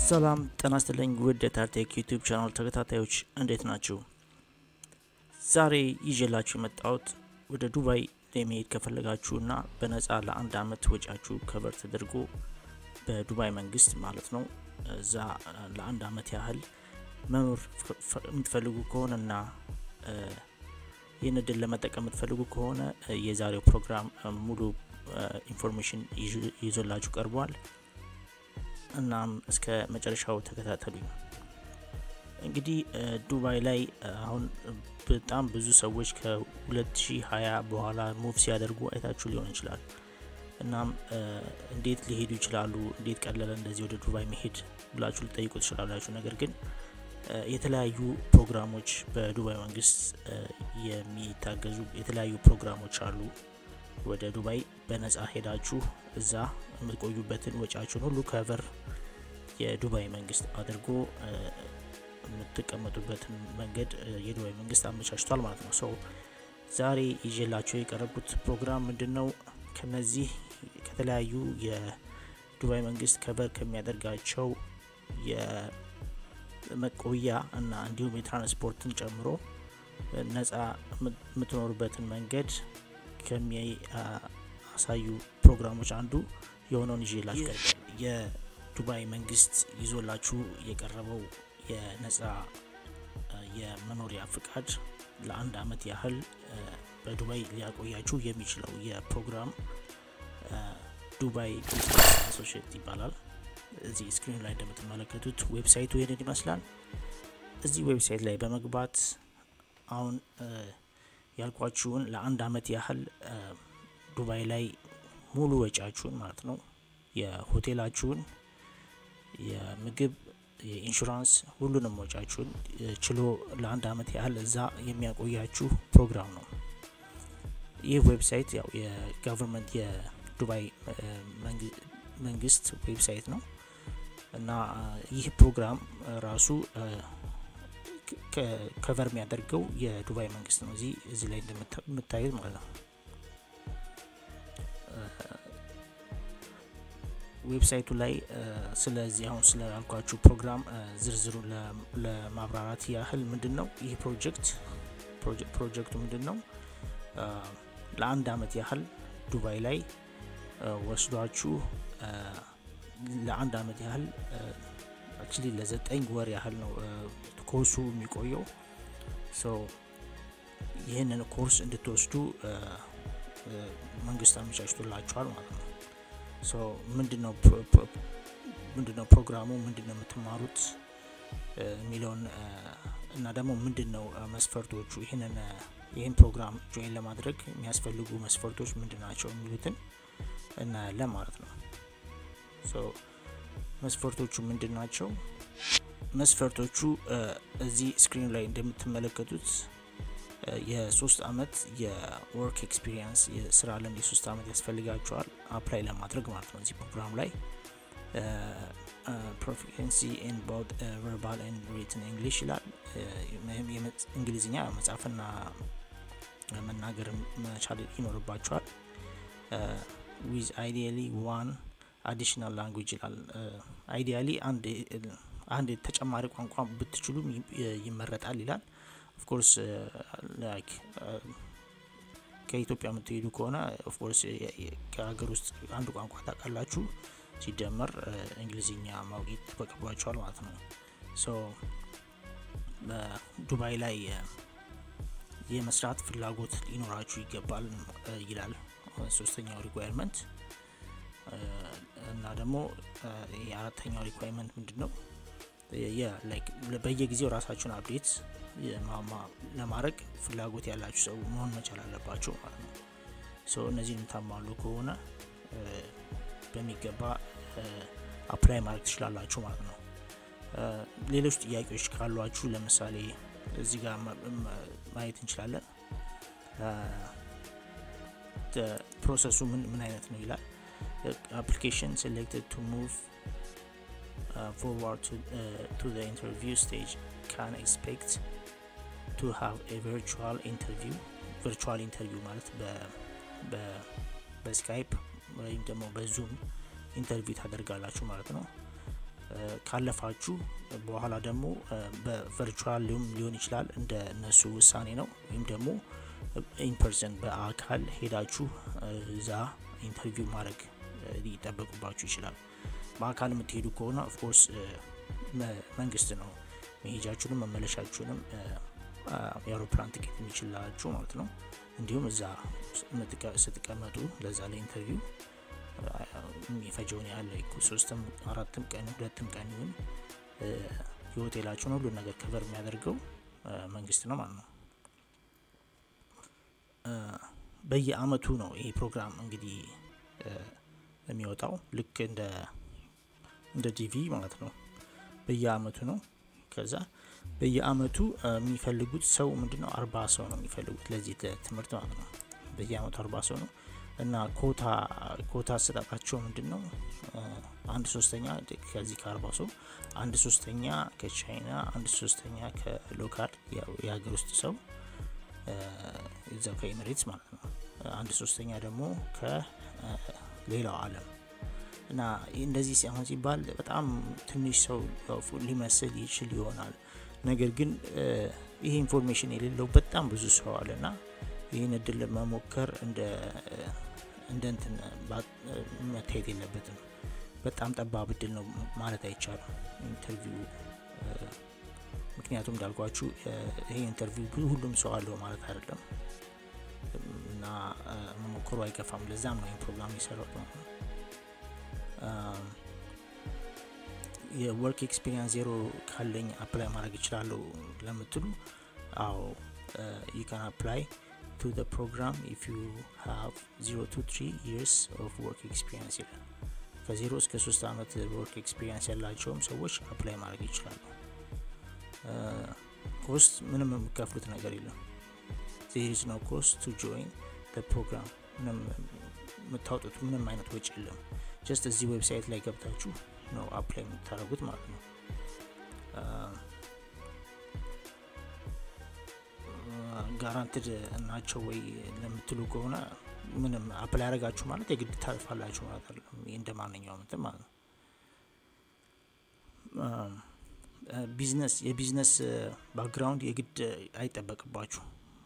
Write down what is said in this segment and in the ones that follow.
ሰላም ጤና ይስጥልኝ ውድ የታርቴክ ዩቲዩብ ቻናል ተከታታዮች እንዴት ናችሁ? ዛሬ ይዤላችሁ የመጣሁት ወደ ዱባይ ለመሄድ ከፈለጋችሁና በነፃ ለአንድ አመት ወጪያችሁ ከበር ተደርጎ በዱባይ መንግስት ማለት ነው እዛ ለአንድ አመት ያህል መኖር የምትፈልጉ ከሆነና ይህን እድል ለመጠቀም የምትፈልጉ ከሆነ የዛሬው ፕሮግራም ሙሉ ኢንፎርሜሽን ይዞላችሁ ቀርቧል። እናም እስከ መጨረሻው ተከታተሉኝ። እንግዲህ ዱባይ ላይ አሁን በጣም ብዙ ሰዎች ከ2020 በኋላ ሙቭ ሲያደርጉ አይታችሁ ሊሆን ይችላል። እናም እንዴት ሊሄዱ ይችላሉ፣ እንዴት ቀለለ እንደዚህ ወደ ዱባይ መሄድ ብላችሁ ልጠይቁ ትችላላችሁ። ነገር ግን የተለያዩ ፕሮግራሞች በዱባይ መንግስት የሚታገዙ የተለያዩ ፕሮግራሞች አሉ። ወደ ዱባይ በነጻ ሄዳችሁ እዛ የምትቆዩበትን ወጪያችሁን ሁሉ ከቨር የዱባይ መንግስት አድርጎ የምትቀመጡበትን መንገድ የዱባይ መንግስት አመቻችቷል ማለት ነው። ሰው ዛሬ ይዤላቸው የቀረቡት ፕሮግራም ምንድን ነው? ከነዚህ ከተለያዩ የዱባይ መንግስት ከቨር ከሚያደርጋቸው የመቆያ እና እንዲሁም የትራንስፖርትን ጨምሮ ነጻ የምትኖሩበትን መንገድ ከሚያሳዩ ፕሮግራሞች አንዱ የሆነውን ይዤላችሁ ቀርቧል። የዱባይ መንግስት ይዞላችሁ የቀረበው የነጻ የመኖሪያ ፍቃድ ለአንድ አመት ያህል በዱባይ ሊያቆያችሁ የሚችለው የፕሮግራም ዱባይ ቢዝነስ አሶሽት ይባላል። እዚህ ስክሪኑ ላይ እንደምትመለከቱት ዌብሳይቱ ይህንን ይመስላል። እዚህ ዌብሳይት ላይ በመግባት አሁን ያልኳችሁን ለአንድ አመት ያህል ዱባይ ላይ ሙሉ ወጪያችሁን ማለት ነው የሆቴላችሁን፣ የምግብ፣ የኢንሹራንስ ሁሉንም ወጪያችሁን ችሎ ለአንድ አመት ያህል እዛ የሚያቆያችሁ ፕሮግራም ነው። ይህ ዌብሳይት ያው የጋቨርንመንት የዱባይ መንግስት ዌብሳይት ነው እና ይህ ፕሮግራም ራሱ ከቨር የሚያደርገው የዱባይ መንግስት ነው። እዚህ እዚህ ላይ እንደምታዩት ማለት ነው። ዌብሳይቱ ላይ ስለዚህ አሁን ስላልኳችሁ ፕሮግራም ዝርዝሩ ለማብራራት ያህል ምንድን ነው ይህ ፕሮጀክት ፕሮጀክቱ ምንድን ነው? ለአንድ አመት ያህል ዱባይ ላይ ወስዷችሁ ለአንድ አመት ያህል አክቹሊ ለዘጠኝ ወር ያህል ነው ኮርሱ የሚቆየው። ሶ ይህንን ኮርስ እንድትወስዱ መንግስት አመቻችቶላችኋል ማለት ነው። ሶ ምንድነው ምንድነው ፕሮግራሙ ምንድነው የምትማሩት የሚለውን እና ደግሞ ምንድነው መስፈርቶቹ ይህንን ይህን ፕሮግራም ጆይን ለማድረግ የሚያስፈልጉ መስፈርቶች ምንድን ናቸው የሚሉትን እናያለን ማለት ነው። ሶ መስፈርቶቹ ምንድን ናቸው? መስፈርቶቹ እዚህ ስክሪኑ ላይ እንደምትመለከቱት የሶስት አመት የወርክ ኤክስፒሪየንስ የስራ ልምድ የሶስት አመት ያስፈልጋቸዋል አፕላይ ለማድረግ ማለት ነው። እዚህ ፕሮግራም ላይ ፕሮፊንሲ ኢን ቦት ቨርባል ኤንድ ሪትን እንግሊሽ ይላል። እንግሊዝኛ መጻፍና መናገር መቻል ይኖርባቸዋል። ዊዝ አይዲያሊ ዋን አዲሽናል ላንጉጅ ይላል። አይዲያሊ አንድ ተጨማሪ ቋንቋ ብትችሉም ይመረጣል ይላል። ኦፍኮርስ ላይክ ከኢትዮጵያ የምትሄዱ ከሆነ ኦፍኮርስ ከሀገር ውስጥ አንድ ቋንቋ ታውቃላችሁ፣ ሲደመር እንግሊዝኛ ማወቅ ይጠበቅባቸዋል ማለት ነው። ሶ በዱባይ ላይ የመስራት ፍላጎት ሊኖራችሁ ይገባል ይላል ሶስተኛው ሪኳየርመንት እና ደግሞ የአራተኛው ሪኳየርመንት ምንድን ነው? በየጊዜው ራሳችሁን አፕዴት ለማድረግ ፍላጎት ያላችሁ ሰው መሆን መቻል አለባቸው ማለት ነው። ሰው እነዚህን የምታሟሉ ከሆነ በሚገባ አፕላይ ማድረግ ትችላላችሁ ማለት ነው። ሌሎች ጥያቄዎች ካሏችሁ ለምሳሌ እዚህ ጋር ማየት እንችላለን። ፕሮሰሱ ምን ምን አይነት ነው ይላል። application selected to move uh, forward to, uh, to the interview stage can expect to have a virtual interview virtual interview ማለት በስካይፕ ወይም ደግሞ በዙም ኢንተርቪው ታደርጋላችሁ ማለት ነው። ካለፋችሁ በኋላ ደግሞ በቨርቹዋል ሊሆን ይችላል እንደ እነሱ ውሳኔ ነው። ወይም ደግሞ ኢንፐርሰን በአካል ሄዳችሁ እዛ ኢንተርቪው ማድረግ ሊጠበቁባችሁ ይችላል። በአካል የምትሄዱ ከሆነ ኦፍኮርስ መንግስት ነው መሄጃችሁንም መመለሻችሁንም የአውሮፕላን ትኬት የሚችላችሁ ማለት ነው። እንዲሁም እዛ ስትቀመጡ ለዛ ላይ ኢንተርቪው የሚፈጀውን ያህል ሶስትም አራትም ቀን ሁለትም ቀን ይሁን የሆቴላችሁን ሁሉን ነገር ከቨር የሚያደርገው መንግስት ነው ማለት ነው። በየአመቱ ነው ይሄ ፕሮግራም እንግዲህ የሚወጣው ልክ እንደ እንደ ዲቪ ማለት ነው። በየአመቱ ነው። ከዛ በየአመቱ የሚፈልጉት ሰው ምንድነው አርባ ሰው ነው የሚፈልጉት ለዚህ ትምህርት ማለት ነው። በየአመቱ አርባ ሰው ነው እና ኮታ ኮታ አሰጣጣቸው ምንድን ነው? አንድ ሶስተኛ ከዚህ ከአርባ ሰው አንድ ሶስተኛ ከቻይና አንድ ሶስተኛ ከሎካል የሀገር ውስጥ ሰው እዛው ከኤሚሬትስ ማለት ነው። አንድ ሶስተኛ ደግሞ ከሌላው ዓለም እና እንደዚህ ሲሆን ሲባል በጣም ትንሽ ሰው ሊመስል ይችል ይሆናል። ነገር ግን ይሄ ኢንፎርሜሽን የሌለው በጣም ብዙ ሰው አለ እና ይህን እድል መሞከር እንደ እንደ እንትን መታየት የለበትም። በጣም ጠባብ እድል ነው ማለት አይቻልም ኢንተርቪው ምክንያቱም እንዳልኳችሁ ይሄ ኢንተርቪው ሁሉም ሰው አለው ማለት አይደለም እና መሞከሩ አይከፋም። ለዛም ነው ይህን ፕሮግራም የሰራው ነው። የወርክ ኤክስፒሪንስ ዜሮ ካለኝ አፕላይ ማድረግ እችላለሁ ለምትሉ አዎ ዩ ካን አፕላይ ቱ the program if you have 0 to 3 years of work experience ይላል። ከዜሮ እስከ ሶስት አመት ወርክ ኤክስፒሪንስ ያላቸውም ሰዎች አፕላይ ማድረግ ይችላሉ። ኮስት ምንም የሚከፍሉት ነገር የለም። ዜር ኢዝ ኖ ኮስት ቱ ጆይን ፕሮግራም ምንም የምታወጡት ምንም አይነት ወጪ የለም። ጀስት እዚህ ዌብሳይት ላይ ገብታችሁ ነው አፕላይ የምታደርጉት ማለት ነው። ጋራንትድ ናቸው ወይ ለምትሉ ከሆነ ምንም አፕላይ ያደረጋችሁ ማለት የግድ ታልፋላችሁ ማለት አይደለም። እንደ ማንኛውም እንትን ማለት ነው። ቢዝነስ የቢዝነስ ባክግራውንድ የግድ አይጠበቅባችሁ።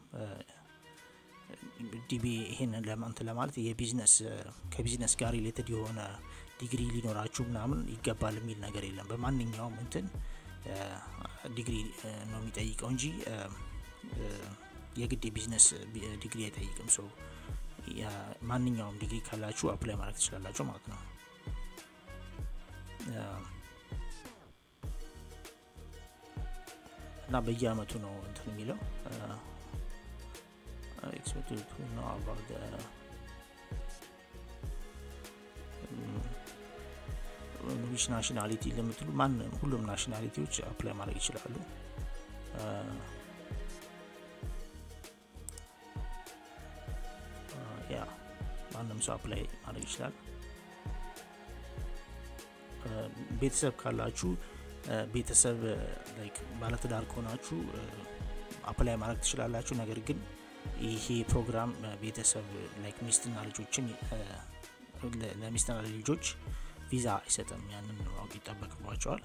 ዲቢ ይሄንን ለማንት ለማለት የቢዝነስ ከቢዝነስ ጋር ሪሌትድ የሆነ ዲግሪ ሊኖራችሁ ምናምን ይገባል የሚል ነገር የለም። በማንኛውም እንትን ዲግሪ ነው የሚጠይቀው እንጂ የግድ የቢዝነስ ዲግሪ አይጠይቅም። ሰው ማንኛውም ዲግሪ ካላችሁ አፕላይ ማድረግ ትችላላችሁ ማለት ነው። እና በየአመቱ ነው እንትን የሚለው expected to know about the ዊች ናሽናሊቲ ለምትሉ ማንም ሁሉም ናሽናሊቲዎች አፕላይ ማድረግ ይችላሉ። ያ ማንም ሰው አፕላይ ማድረግ ይችላል። ቤተሰብ ካላችሁ ቤተሰብ ላይክ ባለትዳር ከሆናችሁ አፕላይ ማድረግ ትችላላችሁ። ነገር ግን ይሄ ፕሮግራም ቤተሰብ ላይክ ሚስትና ልጆችን ለሚስትና ለልጆች ቪዛ አይሰጥም። ያንን ማወቅ ይጠበቅባቸዋል።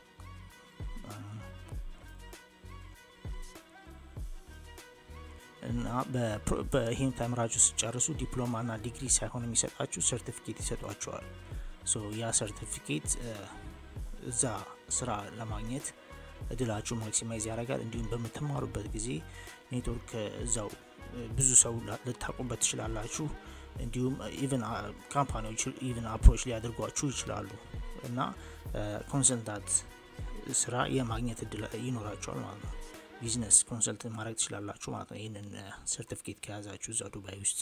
እና ይህን ተምራችሁ ስጨርሱ ዲፕሎማ ና ዲግሪ ሳይሆን የሚሰጣችሁ ሰርቲፊኬት ይሰጧቸዋል። ያ ሰርቲፊኬት እዛ ስራ ለማግኘት እድላችሁ ማክሲማይዝ ያደርጋል። እንዲሁም በምትማሩበት ጊዜ ኔትወርክ እዛው ብዙ ሰው ልታቁበት ትችላላችሁ። እንዲሁም ኢቨን ካምፓኒዎች ኢቨን አፕሮች ሊያደርጓችሁ ይችላሉ እና ኮንሰልታንት ስራ የማግኘት እድል ይኖራቸዋል ማለት ነው። ቢዝነስ ኮንሰልት ማድረግ ትችላላችሁ ማለት ነው። ይህንን ሰርቲፊኬት ከያዛችሁ እዛ ዱባይ ውስጥ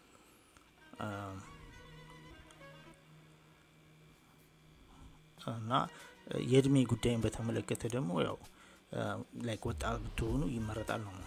እና የእድሜ ጉዳይን በተመለከተ ደግሞ ያው ላይክ ወጣት ብትሆኑ ይመረጣል ነው።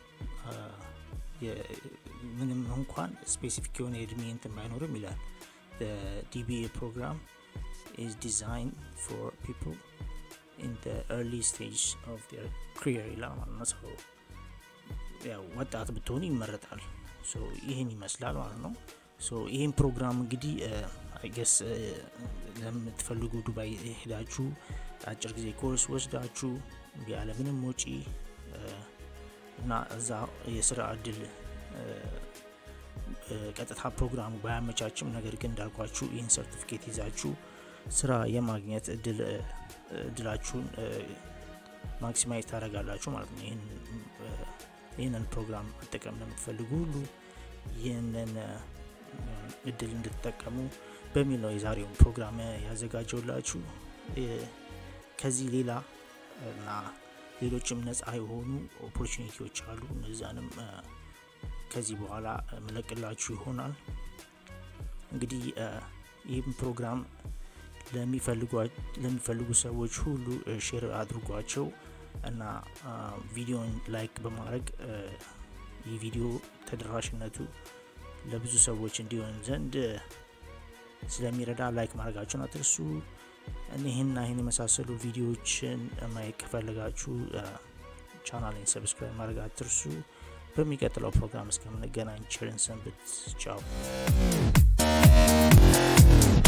ምንም እንኳን ስፔሲፊክ የሆነ የእድሜ እንትን ባይኖርም ይላል ዲቢኤ ፕሮግራም ኢዝ ዲዛይን ፎር ፒፕል ኢን ኤርሊ ስቴጅ ኦፍ ር ክሪየር ይላል ማለት ነው። ሰው ያው ወጣት ብትሆኑ ይመረጣል። ይህን ይመስላል ማለት ነው። ይህን ፕሮግራም እንግዲህ አይገስ ለምትፈልጉ ዱባይ ሄዳችሁ አጭር ጊዜ ኮርስ ወስዳችሁ ያለምንም ወጪ እና እዛ የስራ እድል ቀጥታ ፕሮግራሙ ባያመቻችም ነገር ግን እንዳልኳችሁ ይህን ሰርቲፊኬት ይዛችሁ ስራ የማግኘት እድላችሁን ማክሲማይዝ ታደርጋላችሁ ማለት ነው። ይህንን ፕሮግራም መጠቀም ለምትፈልጉ ሁሉ ይህንን እድል እንድትጠቀሙ በሚል ነው የዛሬውን ፕሮግራም ያዘጋጀውላችሁ። ከዚህ ሌላ እና ሌሎችም ነጻ የሆኑ ኦፖርቹኒቲዎች አሉ። እነዛንም ከዚህ በኋላ መለቅላችሁ ይሆናል። እንግዲህ ይህም ፕሮግራም ለሚፈልጉ ሰዎች ሁሉ ሼር አድርጓቸው እና ቪዲዮን ላይክ በማድረግ ይህ ቪዲዮ ተደራሽነቱ ለብዙ ሰዎች እንዲሆን ዘንድ ስለሚረዳ ላይክ ማድረጋችሁን አትርሱ። እኒህና ይህን የመሳሰሉ ቪዲዮዎችን ማየት ከፈለጋችሁ ቻናሌን ሰብስክራይብ ማድረግ አትርሱ። በሚቀጥለው ፕሮግራም እስከምንገናኝ ቸርን ሰንብት። ቻው